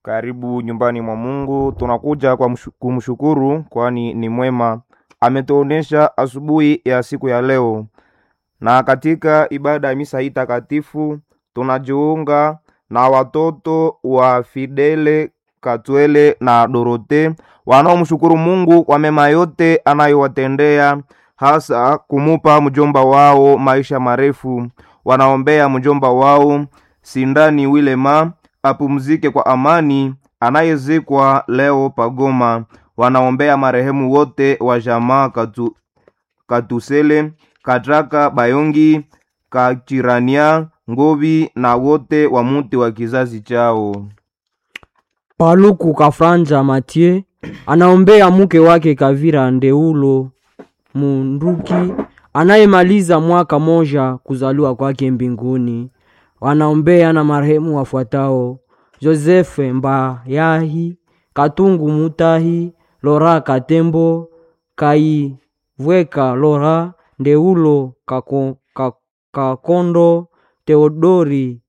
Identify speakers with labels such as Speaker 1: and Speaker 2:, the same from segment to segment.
Speaker 1: Karibu nyumbani mwa Mungu. Tunakuja kwa mshu- kumshukuru, kwani ni mwema. Ametuonesha asubuhi ya siku ya leo, na katika ibada ya misa hii takatifu tunajiunga na watoto wa Fidele Katwele na Dorote wanaomshukuru Mungu kwa mema yote anayowatendea, hasa kumupa mjomba wao maisha marefu. Wanaombea mjomba wao Sindani Wilema apumzike kwa amani, anayezikwa leo Pagoma. Wanaombea marehemu wote wa jamaa Katu, Katusele, Katraka, Bayongi, Kachirania, Ngovi na wote wa muti wa kizazi chao.
Speaker 2: Paluku Kafranja Mathieu anaombea mke wake Kavira Ndeulo Munduki anayemaliza mwaka moja kuzaliwa kwake mbinguni. Wanaombea na marehemu wafuatao: Joseph Mbayahi, Katungu Mutahi, Lora Katembo, Kaivweka Lora, Ndeulo Kako, Ka- Kakondo, Theodori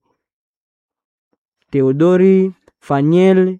Speaker 2: Theodori Faniel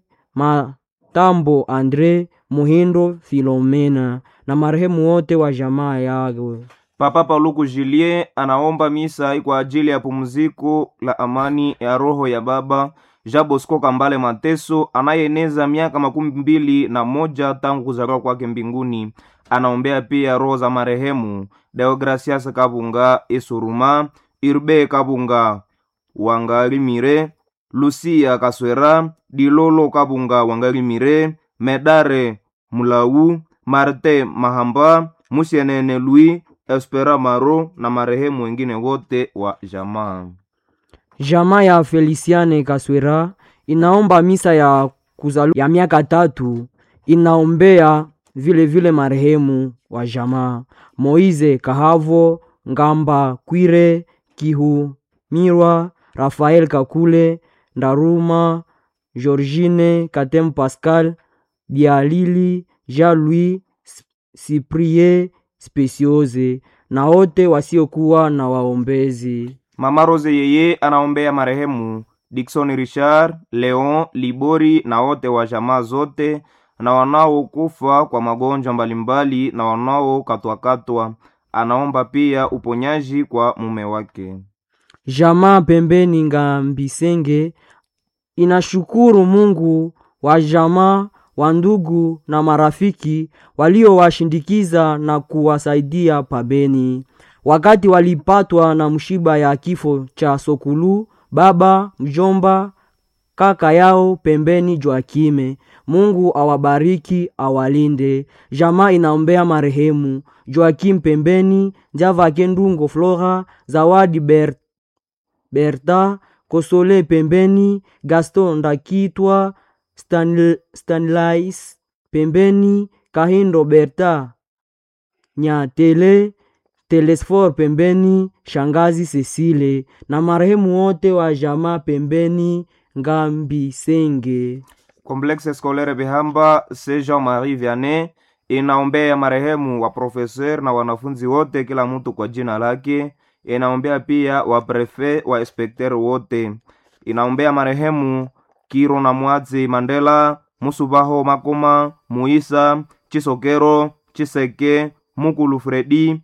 Speaker 2: Matambo Andre Muhindo Filomena na marehemu wote wa jamaa yao.
Speaker 1: Papa Paluku Julien anaomba misa kwa ajili ya pumziko la amani ya roho ya baba Jean Bosco Kambale Mateso anayeeneza miaka makumi mbili na moja tangu kuzaliwa kwake mbinguni. Anaombea pia roho za marehemu Deogracias Kabunga Isuruma, Irbe Kabunga Wangalimire, Lucia Kaswera, Dilolo Kabunga Wangalimire, Medare Mulau, Marte Mahamba, Musienene Louis, Espera Maro na marehemu wengine wote wa jamaa.
Speaker 2: Jamaa ya Feliciane Kaswera inaomba misa ya kuzaliwa ya miaka tatu. Inaombea vile vile marehemu wa jamaa Moize Kahavo, Ngamba Kwire, Kihumirwa, Rafael Kakule, Ndaruma, Georgine Katem Pascal, Bialili, Jean-Louis Cyprie Speciose na wote wasiokuwa na waombezi.
Speaker 1: Mama Rose yeye anaombea marehemu Dickson Richard, Leon Libori na wote wa jamaa zote na wanaokufa kwa magonjwa mbalimbali na wanaokatwakatwa. Anaomba pia uponyaji kwa mume wake.
Speaker 2: Jamaa pembeni Ngambisenge inashukuru Mungu wa jamaa wa ndugu na marafiki waliowashindikiza na kuwasaidia pabeni wakati walipatwa na mshiba ya kifo cha Sokulu, baba mjomba kaka yao pembeni Joakime. Mungu awabariki awalinde. Jamaa inaombea marehemu Joakim pembeni Java Kendungo Flora Zawadi Ber Berta Kosole pembeni Gaston Ndakitwa Stanl Stanlais pembeni Kahindo Berta Nyatele Telesfor pembeni Shangazi Cecile na marehemu wote wa jamaa pembeni Ngambisenge.
Speaker 1: Complexe Scolaire Bihamba C. Jean-Marie Vianney inaombea marehemu wa profeser na wanafunzi wote, kila mtu kwa jina lake. Inaombea pia wa prefe wa inspekter wote. Inaombea marehemu Kiro na Mwazi Mandela, Musubaho Makoma, Muisa Chisokero, Chiseke, Mukulu Fredi,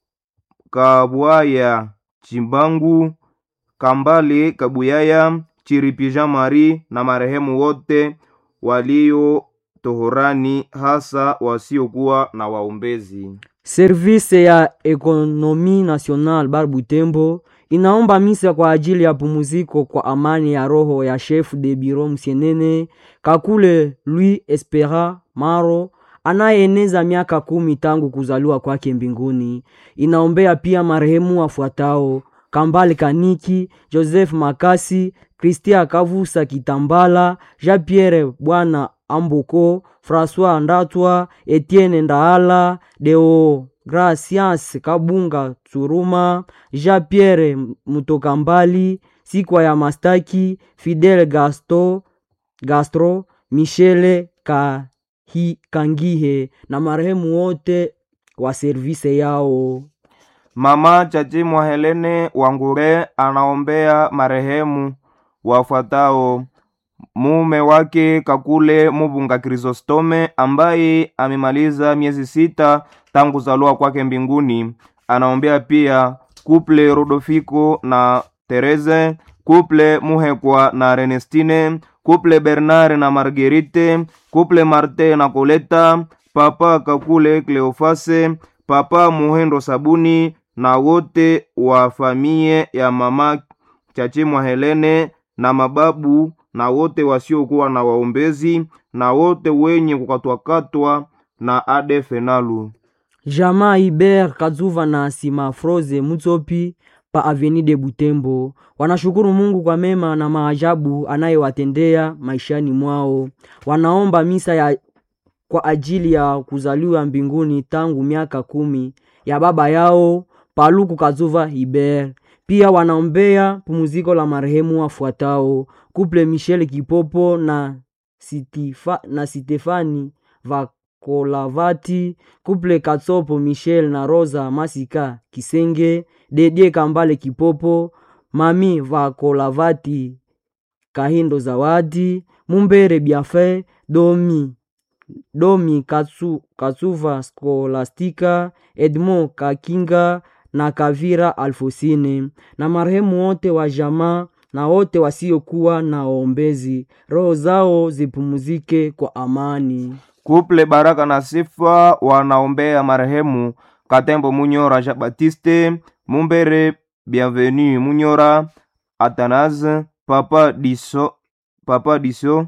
Speaker 1: Kabwaya Chimbangu, Kambale Kabuyaya, Chiripija Mari na marehemu wote walio tohorani, hasa wasiokuwa na waombezi.
Speaker 2: Service ya Ekonomi National Bar Butembo inaomba misa kwa ajili ya pumuziko kwa amani ya roho ya chef de bureau Msienene Kakule Louis Espera Maro anayeeneza miaka kumi tangu kuzaliwa kwake mbinguni. Inaombea pia marehemu wafuatao: Kambale Kaniki, Joseph Makasi, Christian Kavusa Kitambala, Jean-Pierre Bwana Amboko, François Ndatwa, Etienne Ndaala, Deo Gracias Kabunga Tsuruma, Jean-Pierre Mutokambali, Sikwa ya Mastaki, Fidel Gasto, Gastro, Michele Kahi, Kangihe na marehemu wote wa servise yao.
Speaker 1: Mama Chachimwa Helene Wangure anaombea marehemu wafuatao: mume wake Kakule Mubunga Krisostome ambaye amemaliza miezi sita tangu kuzaliwa kwake mbinguni. Anaombea pia kuple Rodofiko na Tereze, kuple Muhekwa na Renestine, kuple Bernard na Marguerite, kuple Marte na Koleta, papa Kakule Cleofase, papa Muhendo Sabuni na wote wa famie ya mama Chachimwa Helene na mababu na wote wasiokuwa na waombezi na wote wenye kukatwakatwa na adefenalu.
Speaker 2: Jamaa Iber Kazuva na Sima Froze Mutsopi pa Avenue de Butembo wanashukuru Mungu kwa mema na maajabu anayewatendea maishani mwao. Wanaomba misa ya kwa ajili ya kuzaliwa mbinguni tangu miaka kumi ya baba yao Paluku Kazuva Iber. Pia wanaombea pumziko la marehemu wafuatao: Couple Michel Kipopo na Sitifa, na Stefani Vakolavati, Couple Katsopo Michel na Rosa Masika Kisenge, Dedie Kambale Kipopo, Mami Vakolavati Kahindo Zawadi, Mumbere Biafe, Domi Domi Katsu, Katsuva Skolastika, Edmond Kakinga na Kavira Alfosine na marehemu wote wa jamaa na wote wasiokuwa na waombezi, roho zao zipumzike kwa amani.
Speaker 1: Kuple Baraka na Sifa wanaombea marehemu Katembo Munyora Jean Baptiste, Mumbere Bienvenu Munyora, Athanase Papa Diso, Papa Diso,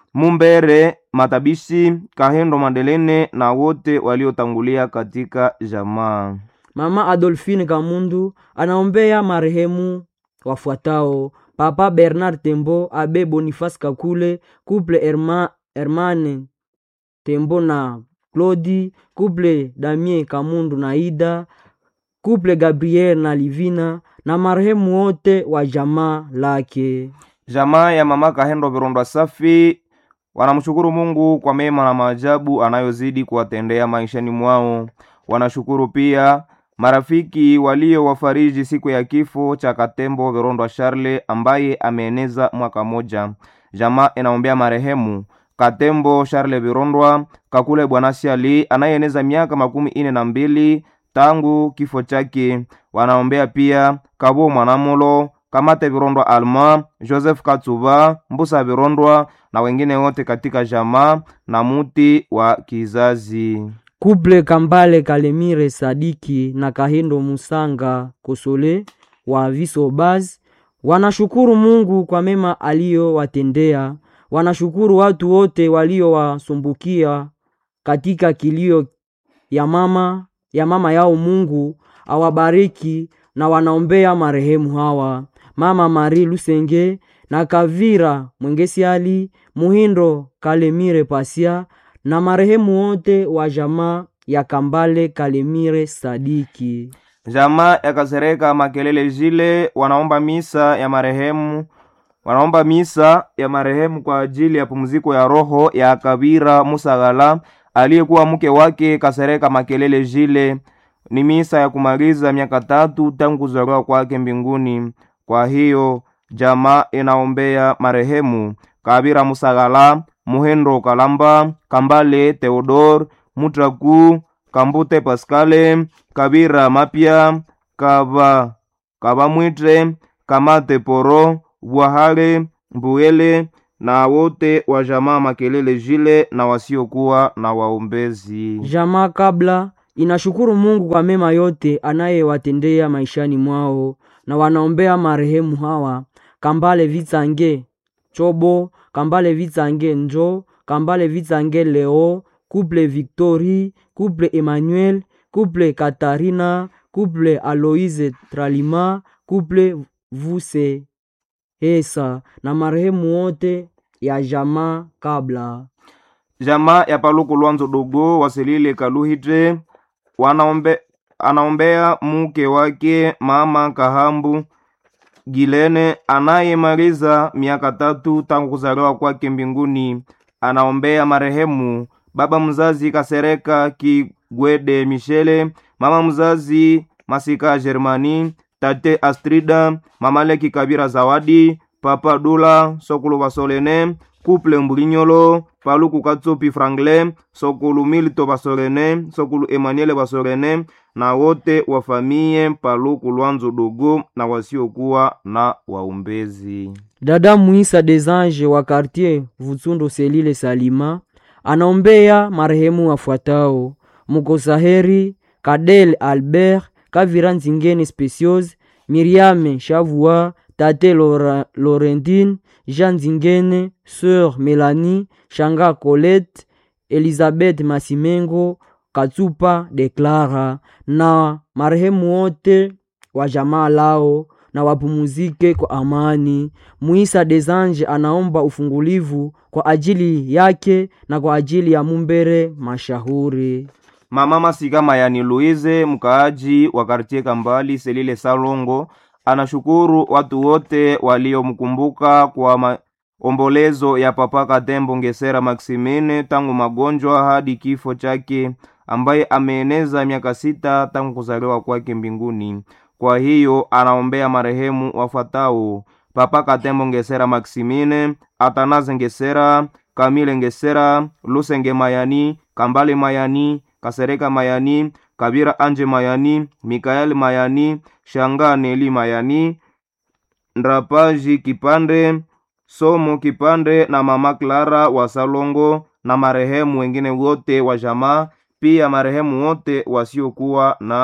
Speaker 1: Mumbere Matabishi, Kahendo Mandelene na wote waliotangulia katika jamaa.
Speaker 2: Mama Adolfine Kamundu anaombea marehemu wafuatao: Papa Bernard Tembo, Abe Boniface Kakule, Couple Herma, Hermane Tembo na Claudi, Couple Damien Kamundu na Ida, Couple Gabriel na Livina na marehemu wote wa jamaa lake.
Speaker 1: Jamaa ya mama Kahendo Virondwa Safi wanamshukuru Mungu kwa mema na maajabu anayozidi kuwatendea maishani mwao. Wanashukuru pia marafiki waliowafariji siku ya kifo cha Katembo Virondwa Charle ambaye ameeneza mwaka moja. Jamaa inaombea marehemu Katembo Charle Virondwa Kakule Bwana Siali anayeeneza miaka makumi ine na mbili tangu kifo chake. Wanaombea pia Kabo Mwanamulo Kamate Virondwa Alma, Joseph Katsuba, Mbusa Virondwa na wengine wote katika jamaa na muti wa kizazi.
Speaker 2: Couple Kambale Kalemire Sadiki na Kahindo Musanga Kosole wa Visobaz wanashukuru Mungu kwa mema aliyowatendea. Wanashukuru watu wote waliowasumbukia katika kilio ya mama ya mama yao. Mungu awabariki na wanaombea marehemu hawa: Mama Marie Lusenge na Kavira Mwengesiali Muhindo Kalemire Pasia na marehemu wote wa jamaa ya Kambale Kalemire Sadiki.
Speaker 1: Jamaa ya Kasereka Makelele Jile wanaomba misa ya marehemu wanaomba misa ya marehemu kwa ajili ya pumziko ya roho ya Kabira Musagala aliyekuwa mke wake Kasereka Makelele Jile. Ni misa ya kumaliza miaka tatu tangu kuzaliwa kwake mbinguni. Kwa hiyo jamaa inaombea marehemu Kabira Musagala, Muhendo Kalamba, Kambale Theodor, Mutraku, Kambute Paskale, Kabira Mapya, Kaba Kabamwitre, Kamate Poro, Bwahale, Mbuyele na wote wa jamaa Makelele Jile na wasiokuwa na waombezi.
Speaker 2: Jamaa kabla inashukuru Mungu kwa mema yote anayewatendea maishani mwao, na wanaombea marehemu hawa: Kambale Vitsange Chobo, Kambale Vitsange Njo, Kambale Vitsange Leo, Couple Victory, Couple Emmanuel, Couple Katarina, Couple Aloise Tralima, Couple Vuse Hesa na marehemu wote ya jamaa kabla.
Speaker 1: Jamaa ya Paluku Lwanzo Dogo Wasilile Kaluhite wanaombe, anaombea mke wake mama Kahambu Gilene anayemaliza miaka tatu tangu kuzaliwa kwake mbinguni. Anaombea marehemu baba mzazi Kasereka Kigwede Michele, mama mzazi Masika Germani, tate Astrida, mama Leki Kabira Zawadi, papa dula sokulu basolene kuple mbulinyolo paluku katsopi franklin sokulu milito basolene sokulu emmanuel basolene na wote wa famiye paluku lwanzo dogo na wasiokuwa na waumbezi
Speaker 2: dada muisa des anges wa quartier vutsundo selile salima anaombea marehemu wafuatao mukosaheri kadel albert kavira nzingene speciose miriame shavua tate Laura, laurentine jean nzingene sœur melanie shanga colette elizabeth masimengo katsupa deklara na marehemu wote wa jamaa lao na wapumuzike kwa amani. Muisa Desange anaomba ufungulivu kwa ajili yake na kwa ajili ya Mumbere Mashahuri.
Speaker 1: mama masika mayani luize mkaaji wa kartie kambali selile salongo anashukuru watu wote waliomkumbuka kwa maombolezo ya papa katembo ngesera maximine tangu magonjwa hadi kifo chake ambaye ameeneza miaka sita tangu kuzaliwa kwake mbinguni kwa hiyo anaombea marehemu wafuatao papa katembo ngesera maximine atanaze ngesera kamile ngesera lusenge mayani kambale mayani kasereka mayani kabira anje mayani mikaeli mayani shanga neli mayani ndrapaji kipande somo kipande na mama clara wa salongo na marehemu wengine wote wa jamaa pia marehemu wote wasiokuwa na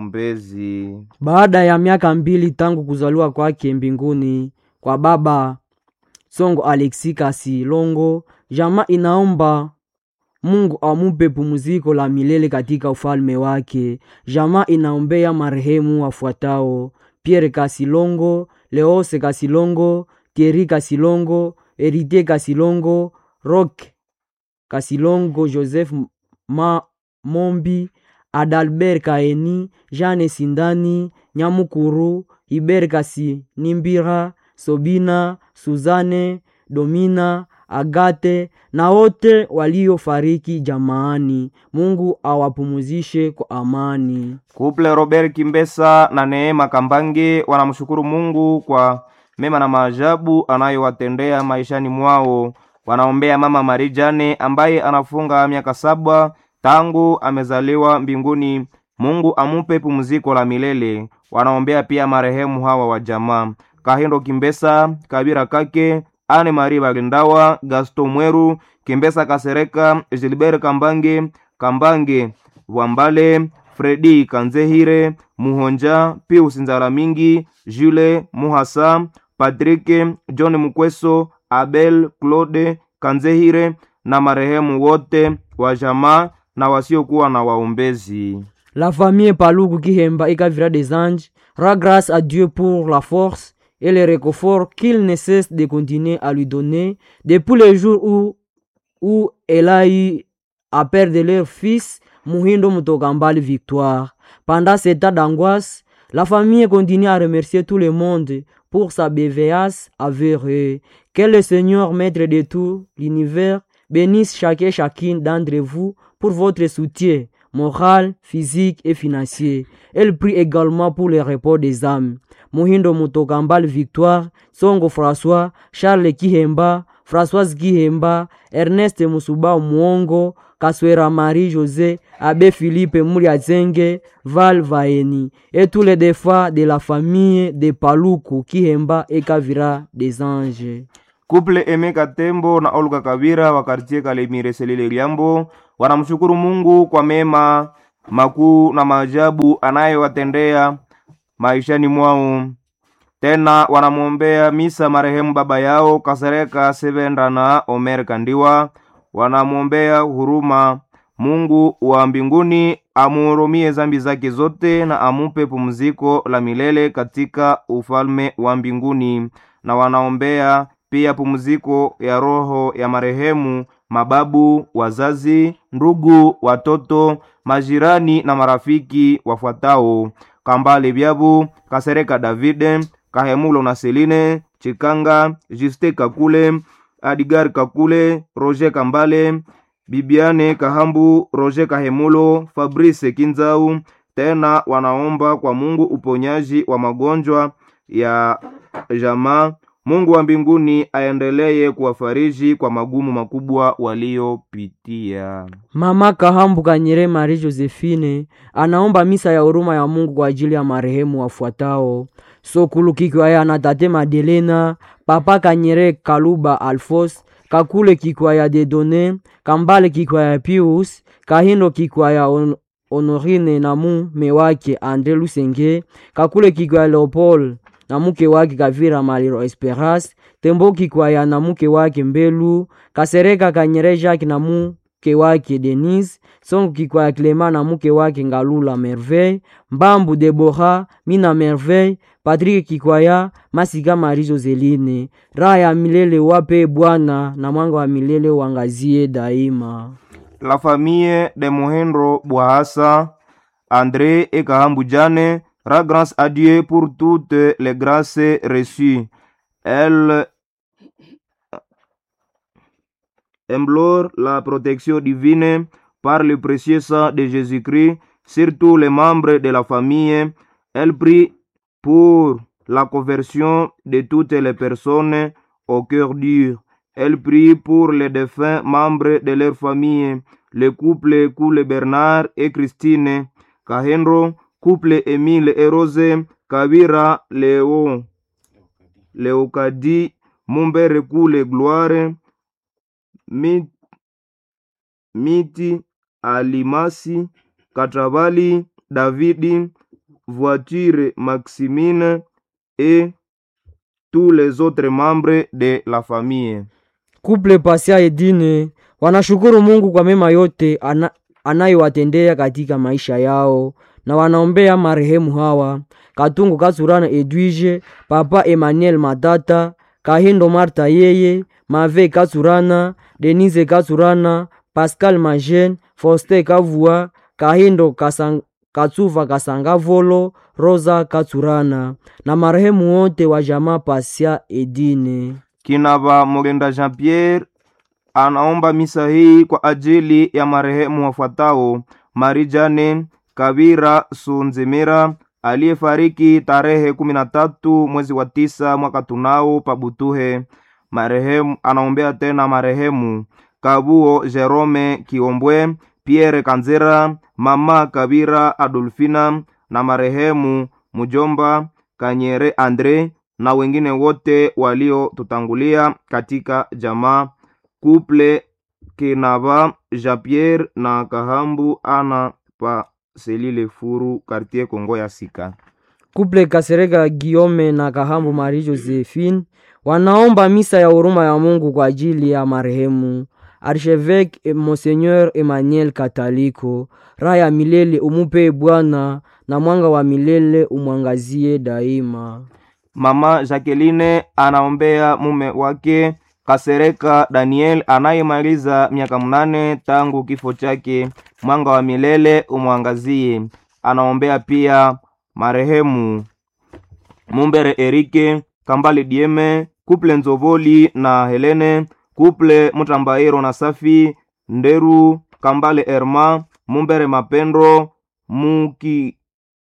Speaker 1: waumbezi
Speaker 2: Baada ya miaka mbili tangu kuzaliwa kwake mbinguni kwa baba Songo Alexi Kasilongo, jamaa inaomba Mungu amupe pumziko la milele katika ufalme wake. Jamaa inaombea marehemu wafuatao: Pierre Kasilongo, Leose Kasilongo, Thierry Kasilongo, Erite Kasilongo, Roque Kasilongo, Joseph Ma Mombi, Adalbert Kaeni, Jeanne Sindani, Nyamukuru, Iber Kasi Nimbira, Sobina, Suzane, Domina, Agate na wote waliofariki jamaani. Mungu awapumuzishe kwa amani.
Speaker 1: kuple robert kimbesa na neema kambange wanamshukuru mungu kwa mema na maajabu anayowatendea maishani mwao wanaombea mama marijane ambaye anafunga miaka saba tangu amezaliwa mbinguni mungu amupe pumziko la milele wanaombea pia marehemu hawa wa jamaa kahindo kimbesa kabira kake ane mari balindawa gasto mweru kimbesa kasereka gilbert kambange kambange wambale fredi kanzehire muhonja pius nzala mingi jule muhasa patrike john mukweso abel claude kanzehire na marehemu wote wa jamaa na wasiokuwa na waombezi
Speaker 2: La famille Paluku Kihemba et Kavira des Anges rend grâce à Dieu pour la force et le réconfort qu'il ne cesse de continuer à lui donner depuis le jour où, où elle a eu à perdre leur fils Muhindo Mutokambali Victoire. Pendant cet état d'angoisse, la famille continue à remercier tout le monde pour sa bienveillance envers eux. Que le Seigneur, maître de tout l'univers, bénisse chacun et chacune d'entre vous pour votre soutien moral, physique et financier. Elle prie également pour le repos des âmes. Muhindo Mutokambal Victoire, Songo François, Charles Kihemba, Françoise Kihemba, Ernest Musuba Mwongo, Kaswera Marie José, Abbé Philippe Muriazenge, Val Vaeni, et tous les défunts de la famille de Paluku, Kihemba et Kavira des Anges.
Speaker 1: kuple emeka tembo na olga kabira wa kartie kalemire selile liambo wanamshukuru mungu kwa mema makuu na maajabu anayowatendea maishani mwao tena wanamwombea misa marehemu baba yao kasereka sevenda na omer kandiwa wanamwombea huruma mungu wa mbinguni amuhurumie zambi zake zote na amupe pumziko la milele katika ufalme wa mbinguni na wanaombea pia pumziko ya roho ya marehemu mababu wazazi ndugu watoto majirani na marafiki wafuatao kambale byabu kasereka davide kahemulo na seline chikanga juste kakule adigar kakule roger kambale bibiane kahambu roger kahemulo fabrice kinzau tena wanaomba kwa mungu uponyaji wa magonjwa ya jamaa Mungu wa mbinguni aendelee kuwafariji kwa magumu makubwa waliopitia.
Speaker 2: Mama Kahambu Kanyere Marie Josephine anaomba misa ya huruma ya Mungu kwa ajili ya marehemu wafuatao: Sokulu Kikwaya na Tate Madelena, Papa Kanyere Kaluba Alfos, Kakule Kikwaya Dedone, Kambale Kikwaya Pius, Kahindo Kikwaya On- Honorine na mume wake Andre Lusenge, Kakule Kikwaya Leopold na mke wake Kavira Maliro Esperas, Tembo Kikwaya na mke wake Mbelu, Kasereka Kanyere Jacques na mke wake Denise, Songo Kikwaya Clema na mke wake Ngalula Merveille, Mbambu Debora, Mina Merveille, Patrick Kikwaya, Masika Marie Joseline. Raha ya milele wape Bwana na mwanga wa milele wangazie daima.
Speaker 1: La famille de Mohendro Bouhassa, André et Kahambu Jane rend grâce à Dieu pour toutes les grâces reçues. Elle implore la protection divine par le précieux sang de Jésus-Christ sur tous les membres de la famille. Elle prie pour la conversion de toutes les personnes au cœur dur. Elle prie pour les défunts membres de leur famille, le couple Koule Bernard et Christine, Kahenro, couple Émile et Rose, Kavira, Léo, Léocadie, Mumbere Koule Gloire, Mi- Miti, Alimasi, Katravali, Davidi, Voiture Maximine et tous les autres membres de la famille.
Speaker 2: Kuple Pasia Edine wanashukuru Mungu kwa mema yote ana, anayowatendea katika maisha yao na wanaombea marehemu hawa Katungu Katsurana Edwige, Papa Emmanuel Matata, Kahindo Marta yeye, Mave Katsurana, Denise Katsurana, Pascal Majen, Foste Kavua, Kahindo Kasang, Katsuva Kasangavolo, Rosa Katsurana na marehemu wote wa jamaa Pasia Edine.
Speaker 1: Kinava Mogenda Jean Pierre anaomba misa hii kwa ajili ya marehemu wafuatao: Marijane Kavira Sunzimira aliyefariki tarehe kumi na tatu mwezi wa tisa mwaka tunao Pabutuhe. Marehemu anaombea tena marehemu Kabuo Jerome Kiombwe, Pierre Kanzera, mama Kavira Adolfina na marehemu mjomba Kanyere Andre na wengine wote waliotutangulia katika jamaa kuple Kinava Jean Pierre na Kahambu ana pa Selile Furu quartier Kongo ya Sika.
Speaker 2: Kuple Kasereka Giome na Kahambu Marie Josephine wanaomba misa ya huruma ya Mungu kwa ajili ya marehemu Archevêque Monseigneur Emmanuel Kataliko. Raha ya milele umupe Bwana na mwanga wa milele umwangazie daima.
Speaker 1: Mama Jacqueline anaombea mume wake Kasereka Daniel anayemaliza miaka mnane tangu kifo chake, mwanga wa milele umwangazie. Anaombea pia marehemu Mumbere Erike Kambale Dieme, kuple Nzovoli na Helene, kuple Mutambairo na Safi Nderu, Kambale Erma, Mumbere Mapendo, Muki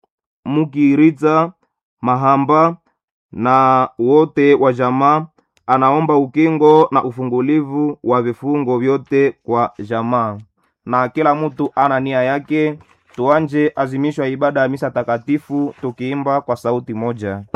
Speaker 1: Mukiritza Mahamba na wote wa jamaa. Anaomba ukingo na ufungulivu wa vifungo vyote kwa jamaa, na kila mtu ana nia yake. Tuanje azimisho ya ibada ya misa takatifu tukiimba kwa sauti moja.